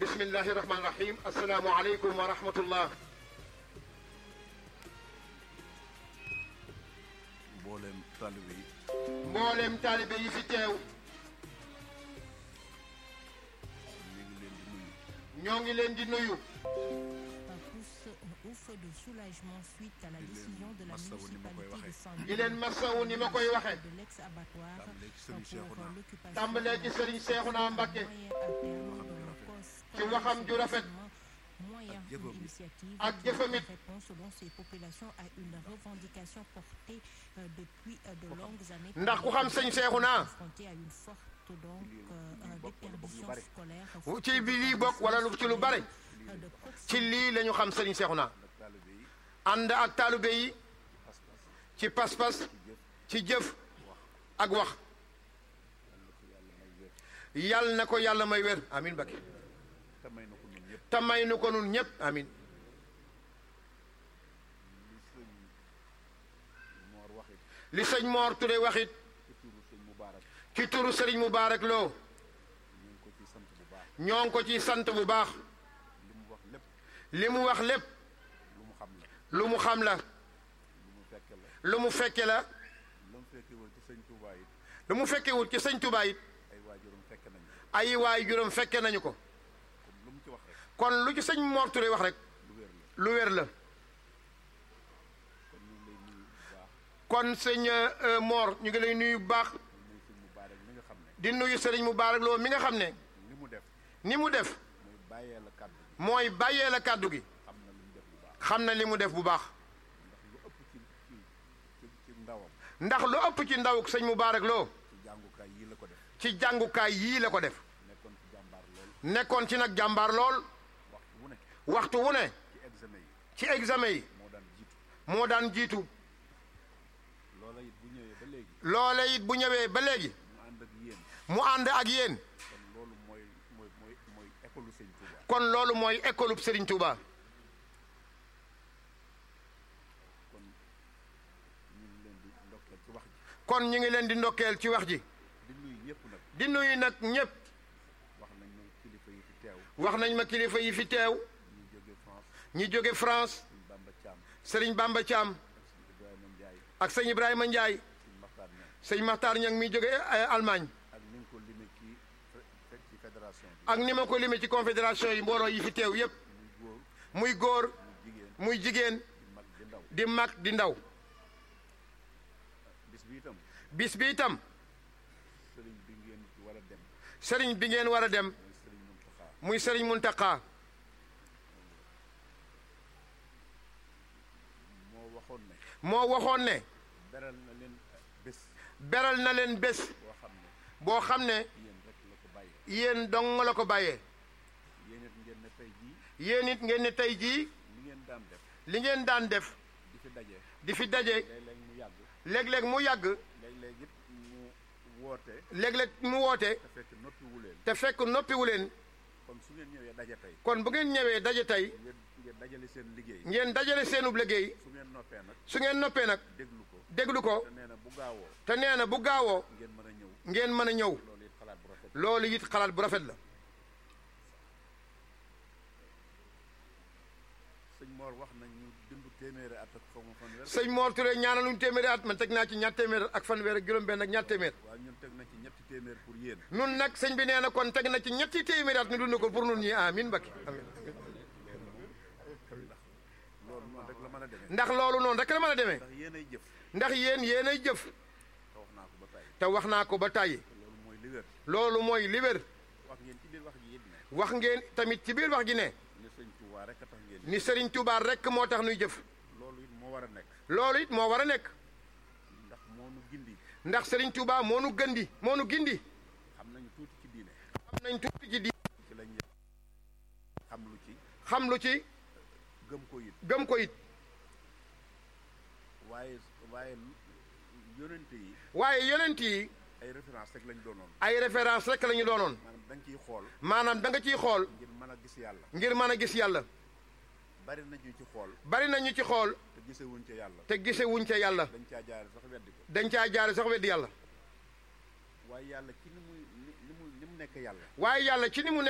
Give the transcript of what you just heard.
bismillahi rahmaani rahim asalaamu aleykum wa rahmatullah mboolem taalibe yi mboolem taalibe yi fi teew ñu ngi leen di nuyu ñoo ngi leen di nuyu pousse un ouf de soulagement suite à la décision de la massawu ni ma koy municipalité de waxee. Saint-Louis di leen masawu ni ma koy waxe de l'ex-abattoir Tàmbalee ci Serigne pour Cheikhouna. l'occupation tàmbalee ci Serigne Cheikhouna Mbacké moyen à terme de la cause ci waxam ju rafet moyen Ak jëfam. d'initiative ak qui jëfam it. répond selon ces populations à une revendication portée euh, depuis euh, de longues années ndax ku xam sëñ Cheikhouna confronté à une forte donc euh, déperdition scolaire ci bi lii bokk wala lu ci lu bare euh, de proximité ci lii la ñu xam Serigne Cheikhouna ak taalibe yi ànd ak taalibe yi pas-pas ci pas-pas ci jëf ci jëf ak wax yàlla na ko yàlla may wér yàlla na ko yàlla may wér amin Mbacké te may na ko ñun ñëpp te may nu ko nun ñëpp amin li sëñ Mor waxit li sëñ Mor Touré waxit ci turu sëñ Mubaarak ci turu Serigne Moubarak Lo ñu ngi ko ci sant bu baax ñoo ngi ko ci sant bu baax li mu wax lépp li mu wax lépp lu mu xam la lu mu xam la lu mu fekke la lu mu fekke la lu mu fekkewul ci sëñ Tuubaa it lu mu fekkewut ci sëñ Touba it ay waajuram fekke nañu ay waay juróom fekke nañu ko comme lu mu ci wax rek kon lu ci sëñ Mor Touré wax rek lu wér la lu wér la kon ñu ngi lay nuyu bu baax kon sëñ euh, Mor ñu ngi lay nuyu bu baax muy sëñ Mubaarak mi nga xam ne di nuyu Serigne Moubarak Lo mi nga xam ne li mu def ni mu def muy bàyyee la kàddu gi mooy bàyyee la kàddu gi xam na li mu def bu baax xam na li mu def bu baax ndax lu ëpp ci ci ci ci ndawam ndax lu ëpp ci ndaw sëñ Moubarak Lo ci jàngukaay yii la ko def ci jàngukaay yii la ko def nekkoon ci jàmbaar lool nekkoon ci nag jàmbaar lool waxtu wu ne waxtu wu ne ci examen yi ci examen yi moo daan jiitu moo daan jiitu loola it bu ñëwee ba léegi loole it bu ñëwee ba léegi mu ànd ak yéen mu ànd ak yéen kon loolu mooy mooy mooy mooy école sëñ Touba kon loolu mooy école bu Serigne Touba kon ñu ngi leen di ndokkeel ci wax ji kon ñu ngi leen di ndokkeel ci wax ji di nuyu ñëpp nag di nuyu nag ñëpp wax nañ ma kilifa yi fi teew wax nañ ma kilifa yi fi teew ñu jóge France ñi jóge France sëñ Bamba Thiam Serigne Bamba Thiam sëñ Ibrahima Ndiaye ak sëñ Ibrahima Ndiaye sëñ Makhtar Niang sëñ Makhtar Niang mi jóge eh, Allemagne ak ni nga ko limee ci fe- ci fédération bi ak ni ma ko limee ci confédération yi mbooloo yi fi teew yépp muy góor muy góor muy jigéen muy jigéen di mag di ndaw di mag di ndaw bis bi itam bis bi itam sëriñ bi ngeen ci war a dem sëriñ bi ngeen war a dem muy sëriñ Mountakha muy sëriñ Muntaka moo waxoon ne moo waxoon ne beral na leen bés beral na leen bés boo xam ne boo xam ne yéen rek la ko bàyyee yéen dong la ko bàyyee yéen it ngeen ne tey jii yéen it ngeen ne tey jii li ngeen daan def li ngeen daan def di fi daje di fi daje léeg-léeg mu yàgg léeg-léeg mu yàgg léeg-léeg it mu woote léeg-léeg mu woote te fekk noppiwu leen te fekk noppiwu leen kon su ngeen ñëwee daje tey kon bu ngeen ñëwee daje tey ngeen ngeen dajale seen liggéey ngeen dajale seenub liggéey su ngeen noppee nag su ngeen noppee nag déglu ko déglu ko te nee na bu gaawoo te nee na bu gaawoo ngeen mën a ñëw ngeen mën a ñëw loolu it xalaat bu rafet loolu it xalaat bu rafet la sëñ Mor wax nañ ñu dund téeméeri at ak xaw ma fanweer sëñ Mor Touré ñaanaluñ téeméeri at man teg naa ci ñaar téeméer ak fanweer ak juróom-benn ak ñaar téeméer waaw ñun teg na ci ñetti téeméer pour yéen nun nag sëñ bi nee na kon teg na ci ñetti téeméeri at ñu dund ko pour nun ñi amin Mbakke amin loolu noonu rek la mën a demee ndax loolu noonu rek la mën a demee ndax yéen ay jëf ndax yéen yéen ay jëf te wax naa ko ba tàyyi te wax naa ko ba tàyyi te loolu mooy li wér loolu mooy li wér wax ngeen ci biir wax ji it ne wax ngeen tamit ci biir wax gi ne ni sëñ Touba rek a tax ngeen ni Serigne Touba rek moo tax nuy jëf loolu it moo war a nekk loolu it moo war a nekk ndax moo nu gindi ndax Serigne Touba moo nu gëndi moo nu gindi xam nañu tuuti ci diine xam nañ tuuti ci di ci lañ xam lu ci xam lu ci gëm ko it gëm ko it waaye waaye yonente yi waaye yonent yi ay référence rek lañ doonoon ay référence rek la ñu doonoon maanaam da nga ciy xool maanaam da nga ciy xool ngir mën a gis yàlla ngir mën a gis yàlla bari na ñu ci xool bari na ñu ci xool te gisewuñ ca yàlla te gise wuñ ca yàlla dañ caa jaare sax weddi ko dañ caa jaare sax weddi yàlla waaye yàlla ci ni muy ni mu ni mu nekk yàlla waaye yàlla ci ni mu